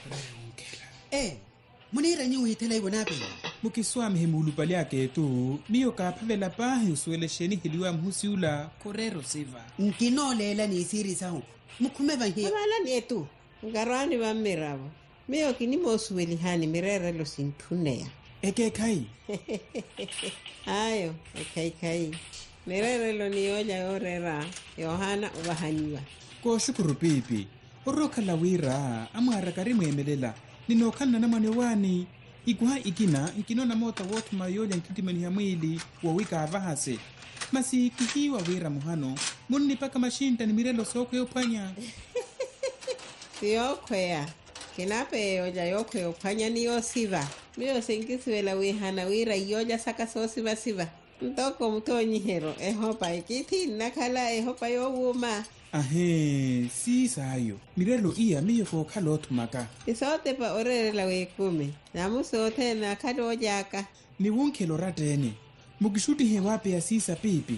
e munira nyi uhithela ivonape mukiswami himulupali aketu miyo kaaphavela pahi usuelexeni hiliwa mhusiula korero siva nkinolela niisirisahu mukhume vahiya avalani etu nkarwani va mmiravo miyo kini moosuwelihani mirerelo sinthuneya ekeekhai ayo ekhaikhai mirerelo niyoja yorera yohana ovahaniwa kooxukuru piipi orrookhala wira amwaaraka mweemelela ninookhalana na mwane wani ikuha ikina nkinona moota woothuma yoolya nkitimaniha mwili wowikaavahase masi kihiwa wira muhano munnipaka maxinta ni mirelo sooko yophwanya siyokhweya kinape yoja yokhweya ophwanya niyosiva miyo senkisiwela wihana wira iyoja saka soosivasiva ntoko mutoonyihero ehopa ikithi nnakhala ehopa yowuma ahe siisaayo mirelo iya miyo kookhala oothumaka isootepa orerela weekumi namusoothe nakhale ojaka ni wunkhelo rattene mukixutihe waapeya siisa piipi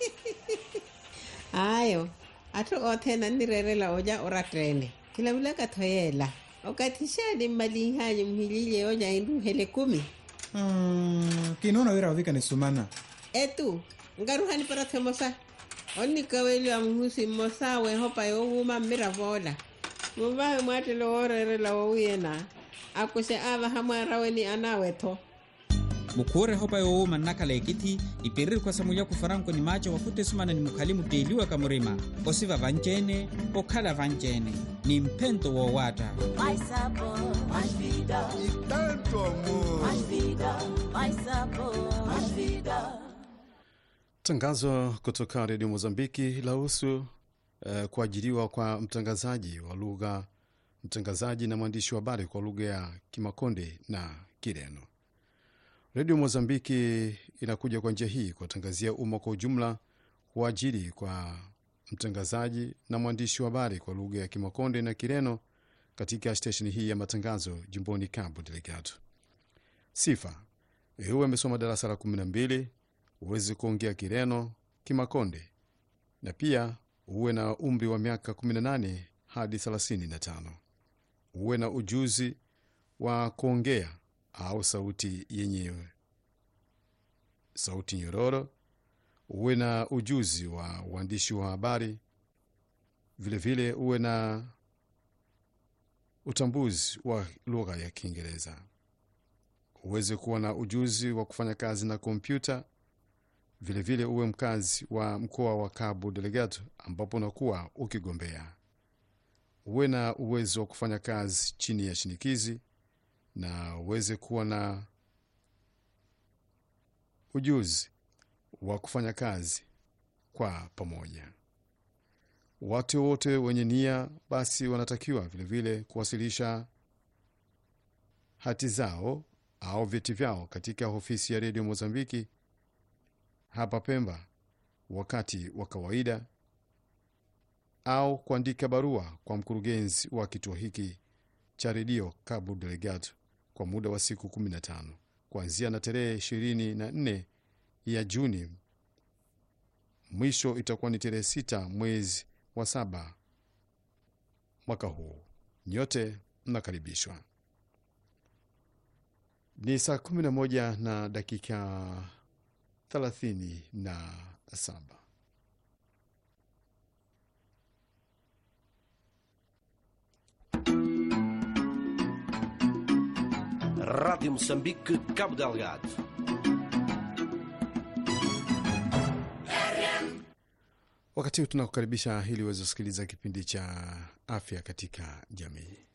ayo atthu oothena nirerela oja orattene kilavulaka thoyela okathixani mmalihanyi muhilile oja induhele kumi Ah, kinona wira wavikane sumana etu nkaruhani para themosa onnikaweliwa muhusi mmosa wehopa yowuma mmiravola muvahe mwattele woorerela wowuyena akuse avaha mwaraweni anawetho mukhuure hopa yoowuma nnakhala ekiti ipiriri khwasamulya kufaranko ni maaco wakhutte sumana ni mukhali muteliwa kamurima osiva vanceene okhala vanceene ni mphento woowatta Mais sabor, mais vida, e tanto amor. mais vida, mais sabor, mais vida. Tangazo kutoka redio Mozambiki lahusu uh, kuajiriwa kwa mtangazaji wa lugha mtangazaji na mwandishi wa habari kwa lugha ya Kimakonde na Kireno. Redio Mozambiki inakuja kwa njia hii kuwatangazia umma kwa ujumla kuajiri kwa mtangazaji na mwandishi wa habari kwa lugha ya Kimakonde na Kireno katika stesheni hii ya matangazo jimboni Cabo Delgado. Sifa: uwe amesoma darasa la kumi na mbili uweze kuongea Kireno, Kimakonde na pia uwe na umri wa miaka 18 hadi 35. Uwe na ujuzi wa kuongea au sauti yenyewe, sauti nyororo. Uwe na ujuzi wa uandishi wa habari, vilevile uwe na utambuzi wa lugha ya Kiingereza. Uweze kuwa na ujuzi wa kufanya kazi na kompyuta vilevile vile uwe mkazi wa mkoa wa Cabo Delgado ambapo unakuwa ukigombea. Uwe na uwezo wa kufanya kazi chini ya shinikizi na uweze kuwa na ujuzi wa kufanya kazi kwa pamoja. Watu wote wenye nia basi wanatakiwa vilevile vile kuwasilisha hati zao au vyeti vyao katika ofisi ya redio Mozambiki hapa Pemba wakati wa kawaida au kuandika barua kwa mkurugenzi wa kituo hiki cha redio Cabo Delgado kwa muda wa siku 15 kuanzia na tarehe 24 ya Juni. Mwisho itakuwa ni tarehe 6 mwezi wa saba mwaka huu. Nyote mnakaribishwa. Ni saa 11 na dakika thelathini na saba. Rádio Moçambique, Cabo Delgado. Wakati huu tunakukaribisha ili uweze kusikiliza kipindi cha afya katika jamii.